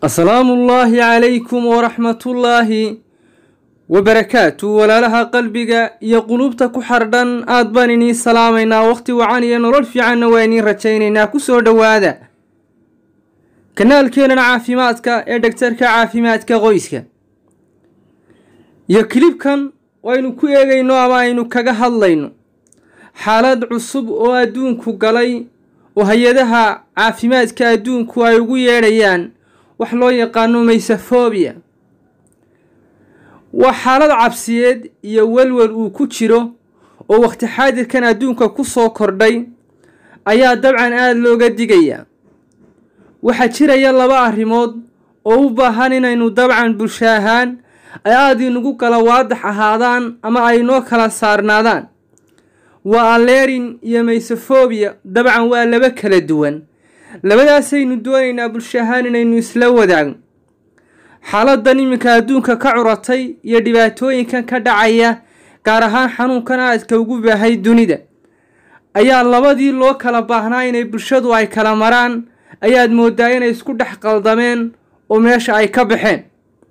asalaamu ullaahi calaykum waraxmatullaahi wabarakaatu walaalaha qalbiga iyo qulubta ku xardhan aad baan iniin salaamaynaa wakhti wacan iyo nolol fiicanna waa iniin rajaynaynaa kusoo dhowaada kanaalkeenan caafimaadka ee dhegtarka caafimaadka qoyska iyo kilibkan waynu ku eegayno ama aynu kaga hadlayno xaalad cusub oo adduunku galay oo hay-adaha caafimaadka adduunku ay ugu yeedhayaan wax loo yaqaano maysafobia waa xaalad cabsiyeed iyo welwel uu ku jiro oo wakhti xaadirkan adduunka ku soo kordhay ayaa dabcan aada looga digayaa waxaa jiraya laba arrimood oo u baahan inaynu dabcan bulsho ahaan ay aada inugu kala waadax ahaadaan ama ay noo kala saarnaadaan waa allerin iyo maysofobia dabcan waa laba kala duwan labadaasaynu doonaynaa bulsho ahaan inaynu isla wadaagno xaaladan iminka adduunka ka curatay iyo dhibaatooyinkan ka dhacaya gaar ahaan xanuunkan aadka ugu baahay dunida ayaa labadii loo kala baahnaa inay bulshadu ay kala maraan ayaad moodaa inay isku dhex qaldameen oo meesha ay ka baxeen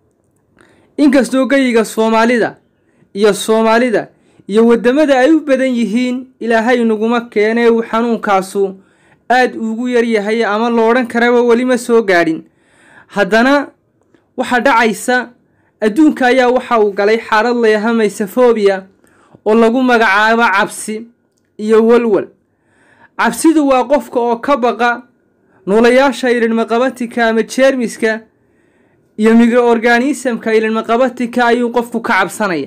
inkastoo geyiga soomaalida iyo soomaalida iyo waddamada ay u badan yihiin ilaahay naguma keenee uu xanuunkaasu aada ugu yaryahay ama lo odhan karaba weli ma soo gaadhin haddana waxaa dhacaysa adduunka ayaa waxa uu galay xaalad layaha maysafobia oo lagu magacaabo cabsi iyo walwal cabsidu waa qofka oo ka baqa noolayaasha ilinmaqabatika ama jeermiska iyo microorganisamka ilinmaqabatika ayuu qofku ka cabsanaya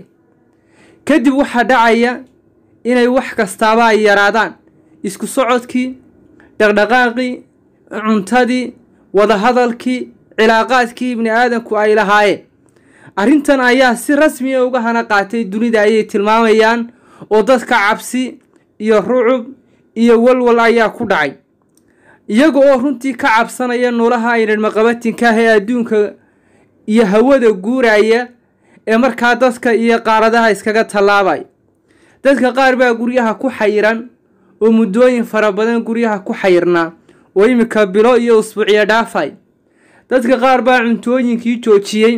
kadib waxaa dhacaya inay wax kastaaba ay yaraadaan isku socodkii dhaqdhaqaaqii cuntadii wadahadalkii cilaaqaadkii ibni aadanku ay lahaayeen arrintan ayaa si rasmiya uga hana qaatay dunida ayay tilmaamayaan oo dadka cabsi iyo rucub iyo walwal ayaa ku dhacay iyaga oo runtii ka cabsanaya noolaha aynadmaqabatinkaah ee adduunka iyo hawada guuraya ee markaa dadka iyo qaaradaha iskaga tallaabaya dadka qaar baa guryaha ku xayiran oo muddooyin fara badan guryaha ku xayirnaa oo iminka bilo iyo usbuuciyo dhaafay dadka qaar baa cuntooyinkii joojiyey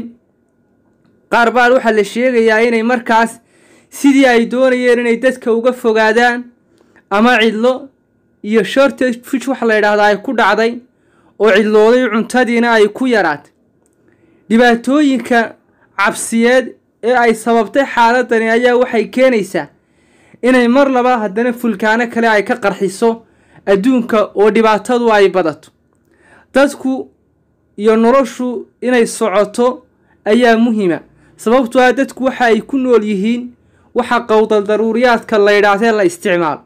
qaar baa waxaa la sheegayaa inay markaas sidii ay doonayeen inay dadka uga fogaadaan ama cidlo iyo shortage fish waxa la yidhaahdaa ay ku dhacday oo cidlooday cuntadiina ay ku yaraatay dhibaatooyinka cabsiyeed ee ay sababtay xaaladani ayaa waxay keenaysaa inay mar laba haddana fulkaano kale ay ka qarxiso adduunka oo dhibaatadu ay badato dadku iyo noloshu inay socoto ayaa muhiima sababtoo ah dadku waxa ay ku nool yihiin waxa qowdal daruuriyaadka la yidhaahdee la isticmaalo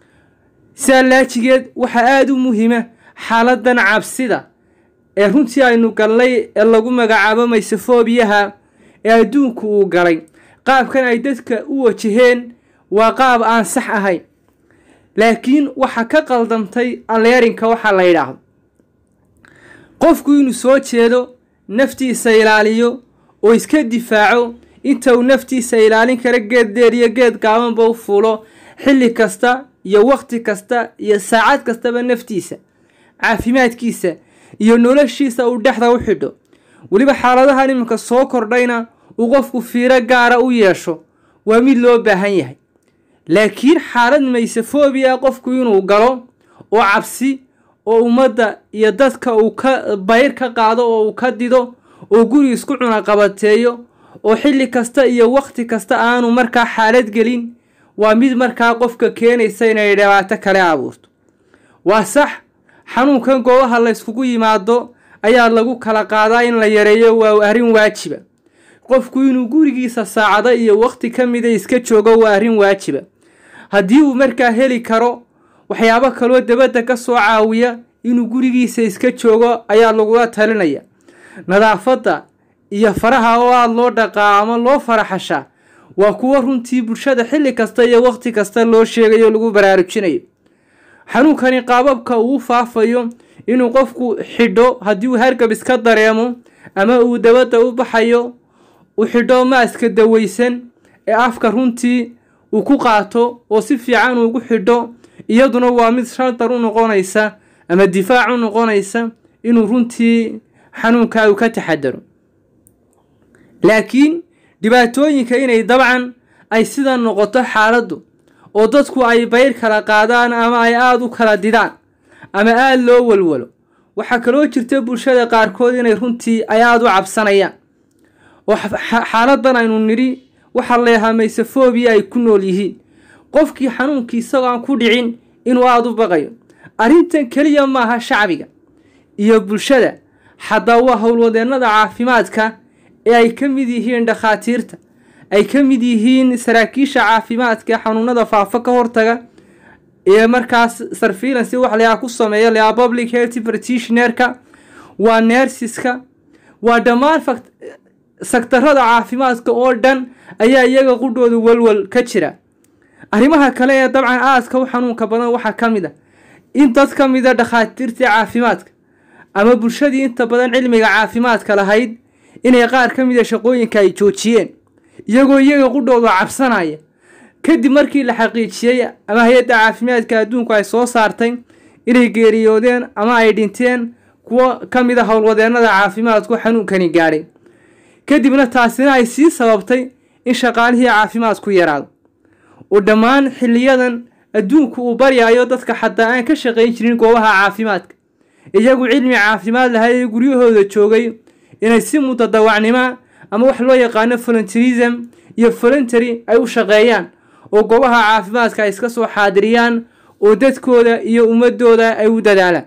sidaa laajigeed waxaa aada u muhiima xaaladan cabsida ee runtii aynu galnay ee lagu magacaabo maysofobiyaha ee adduunku uu galay qaabkan ay dadka u wajaheen waa qaab aan sax ahayn laakiin waxa ka qaldamtay alleerinka waxaa la yidhaahdo qofku inuu soo jeedo naftiisa ilaaliyo oo iska difaaco inta uu naftiisa ilaalin kara geed deer iyo geed gaabanba u fuulo xilli kasta iyo wakhti kasta iyo saacad kastaba naftiisa caafimaadkiisa iyo noloshiisa uu dhexda u xidho weliba xaaladahan iminka soo kordhayna uu qofku fiiro gaara u yeesho waa mid loo baahan yahay laakiin xaalad maysafobia qofku inuu galo oo cabsi oo ummadda iyo dadka uu ka bayr ka qaado oo uu ka dido oo guri isku cunaqabateeyo oo xilli kasta iyo wakhti kasta aanu markaa xaalad gelin waa mid markaa qofka keenaysa inay dhibaato kale abuurto waa sax xanuunkan goobaha la yskugu yimaado ayaa lagu kala qaadaa in la yareeyo waa arrin waajiba qofku inuu gurigiisa saacado iyo wakhti ka mida iska joogo waa arrin waajiba haddii uu markaa heli karo waxyaabo kaloo dabadda ka soo caawiya inuu gurigiisa iska joogo ayaa lagula talinaya nadaafadda iyo faraha oo aada loo dhaqaa ama loo faraxashaa waa kuwo runtii bulshada xilli kasta iyo wakhti kasta loo sheegayo lagu baraarujinayo xanuunkani qaababka uu faafayo inuu qofku xidho haddii uu hargab iska dareemo ama uu dabadda u baxayo u xidho maaska daweysan ee afka runtii uu ku qaato oo si fiican ugu xidho iyaduna waa mid shaldar u noqonaysa ama difaac u noqonaysa inuu runtii xanuunkaa uu ka taxadaro laakiin dhibaatooyinka inay dabcan ay sida noqoto xaaladdu oo dadku ay bayr kala qaadaan ama ay aada u kala didaan ama aada loo walwalo waxaa kaloo jirta bulshada qaarkood inay runtii ay aada u cabsanayaan oo xaaladan aynu nidhi waxaa leeyahaa maysafoobiya ay ku nool yihiin qofkii xanuunkii isagoo aan ku dhicin inuu aada u baqayo arrintan keliya maaha shacbiga iyo bulshada xataa waa howlwadeennada caafimaadka ee ay ka mid yihiin dhakhaatiirta ay ka mid yihiin saraakiisha caafimaadka xanuunada faafa ka hortaga ee markaas sarfiilansi wax layaa ku sameeya layaa public health practitionerka waa neersiska waa dhammaan saktarada caafimaadka oo dhan ayaa iyaga qudhooda walwal ka jira arrimaha kale ee dabcan aaska u xanuunka badan waxaa ka mid a in dad ka mida dhakhaatiirtii caafimaadka ama bulshadii inta badan cilmiga caafimaadka lahayd inay qaar ka mida shaqooyinka ay joojiyeen iyagoo iyaga qudhooda cabsanaya kadib markii la xaqiijiyey ama hay-adda caafimaadka adduunku ay soo saartay inay geeriyoodeen ama ay dhinteen kuwo ka mid a howlwadeennada caafimaadku xanuunkani gaadhay kadibna taasina ay sii sababtay in shaqaalihii caafimaadku yaraado oo dhammaan xiliyadan adduunku uu baryayo dadka xataa aan ka shaqayn jirin goobaha caafimaadka iyagu cilmi caafimaad lahay ee guryahooda joogay inay si mutadawacnimo ama wax loo yaqaano voluntarism iyo voluntary ay u shaqeeyaan oo goobaha caafimaadka ay iska soo xaadiriyaan oo dadkooda iyo ummadooda ay u dadaalaan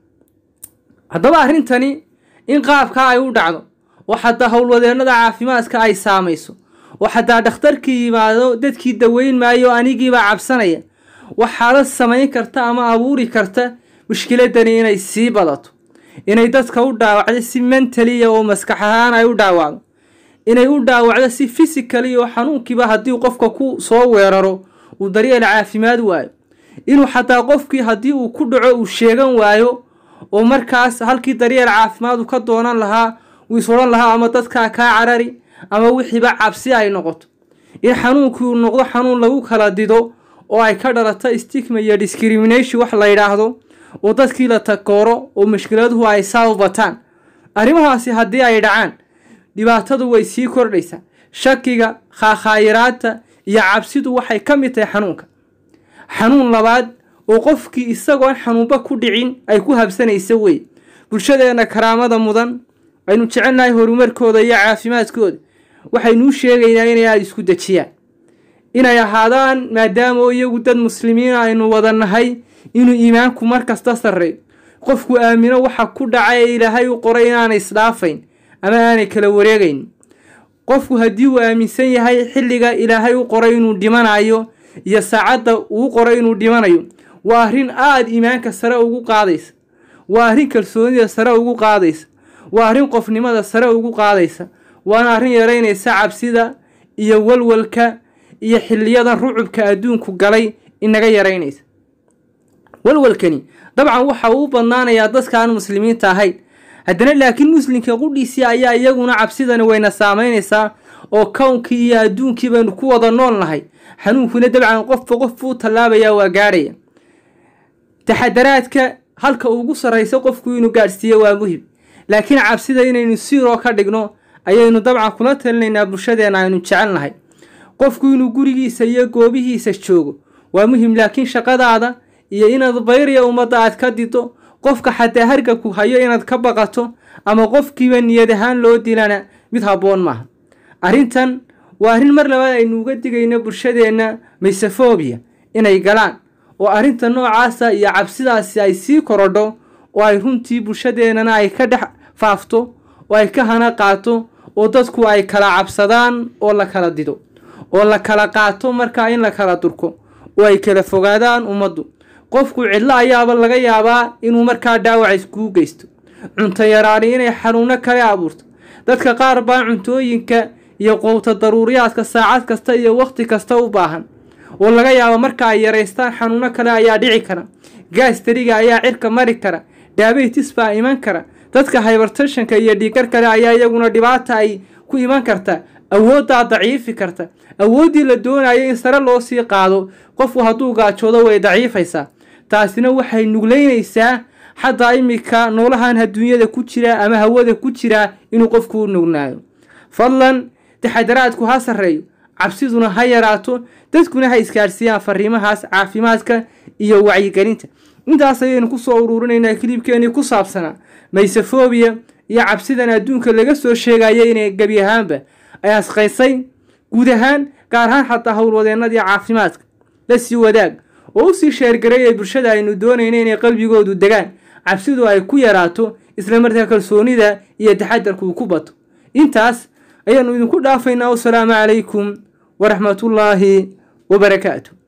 haddaba arrintani in qaabkaa ay u dhacdo oo xataa howlwadeennada caafimaadka ay saamayso oo xataa dhakhtarkii yimaado dadkii daweyn maayo anigiibaa cabsanaya waxaala samayn karta ama abuuri karta mushkiladani inay sii badato inay dadka u dhaawacdo si mentaliya oo maskax ahaan ay u dhaawacdo inay u dhaawacdo si fisikali oo xanuunkiiba haddii qofka ku soo weeraro uu daryeel caafimaad waayo inuu xataa qofkii haddii uu ku dhaco uu sheegan waayo oo markaas halkii daryeel caafimaad uu ka doonan lahaa uu is odhan lahaa ama dadkaa kaa carari ama wixiiba cabsi ay noqoto in xanuunkii uu noqdo xanuun lagu kala dido oo ay ka dhalato stigma iyo discrimination wax la yidhaahdo oo dadkii la takooro oo mushkiladuhu ay saa bataan arrimahaasi haddii ay dhacaan dhibaatadu way sii kordhaysaa shakiga khaakhaayiraadta iyo cabsidu waxay ka mid tahay xanuunka xanuun labaad oo qofkii isagoon xanuunba ku dhicin ay ku habsanaysa wey bulshadeenna karaamada mudan aynu jecelnahay horumarkooda iyo caafimaadkooda waxaynuu sheegaynaa inay aada isku dejiyaan inay ahaadaan maadaama iyagu dad muslimiina aynu wada nahay inuu iimaanku mar kasta sarreeyo qofku aamino waxa ku dhaca ee ilaahay u qoray inaanay isdhaafayn ama aanay kala wareegayn qofku haddii uu aaminsan yahay xilliga ilaahay u qoray inuu dhimanayo iyo saacadda uu qoray inuu dhimanayo waa arrin aada iimaanka sare ugu qaadaysa waa arrin kalsoonida sare ugu qaadaysa waa arrin qofnimada sare ugu qaadaysa waana arrin yaraynaysa cabsida iyo walwalka iyo xiliyadan rucubka adduunku galay inaga yaraynaysa walwalkani dabcan waxa uu u badnaanayaa dadka aan muslimiinta ahayn haddana laakiin muslimka qudhiisii ayaa iyaguna cabsidani wayna saamaynaysaa oo kownkii iyo adduunkii baynu ku wada nool nahay xanuunkuna dabcan qofba qof buu tallaabayaa waa gaadhaya taxadaraadka halka ugu sarraysa qofku inuu gaadhsiiyo waa muhim laakiin cabsida inaynu siiroo ka dhigno ayaynu dabcan kula talinaynaa bulshadeenna aynu jecelnahay qofku inuu gurigiisa iyo goobihiisa joogo waa muhim laakiin shaqadaada iyo inaad bayrya ummadda aad ka dido qofka xataa harga ku hayo inaad ka baqato ama qofkiiba niyad ahaan loo dilana mid habboon maaha arrintan waa arrin mar labaad aynu uga digayno bulshadeenna maysafobia inay galaan oo arrinta noocaasa iyo cabsidaasi ay sii korodho oo ay runtii bulshadeennana ay ka dhex faafto oo ay ka hana qaato oo dadku ay kala cabsadaan oo la kala dido oo la kala qaato markaa in la kala durko oo ay kala fogaadaan ummaddu qofku cidlo ayaaba laga yaabaa inuu markaa dhaawac iskuu geysto cunto yaraani inay xanuuno kale abuurto dadka qaar baa cuntooyinka iyo qowta daruuriyaadka saacad kasta iyo wakhti kasta u baahan oo laga yaabo marka ay yaraystaan xanuuno kale ayaa dhici kara gaastariga ayaa cirka mari kara daabaytis baa iman kara dadka hybertashanka iyo dhiigar kale ayaa iyaguna dhibaata ay ku iman karta awooddaa daciifi karta awooddii la doonayo in sare loo sii qaado qofku hadduu gaajoodo way daciifaysaa taasina waxay nuglaynaysaa xataa iminka noolahan adduunyada ku jira ama hawada ku jira inuu qofku u nugnaayo fadlan taxadaraadku ha sarreeyo cabsiduna ha yaraato dadkuna ha iskaadhsiiyaan fariimahaas caafimaadka iyo wacyigelinta intaas ayaynu kusoo uruurinaynaa kilibkeenii ku saabsanaa maysefobiya iyo cabsidan adduunka laga soo sheegaya inay gebi ahaanba ay asqaysay guud ahaan gaar ahaan xataa howlwadeennadii caafimaadka la sii wadaag oo u sii sheergareeyay bulshada aynu doonayna inay qalbigoodu degaan cabsidu ay ku yaraato islamarkaa kalsoonida iyo taxadarku uu ku bato intaas ayaanu idinku dhaafaynaa wasalaamu calaykum waraxmatullaahi wabarakaatu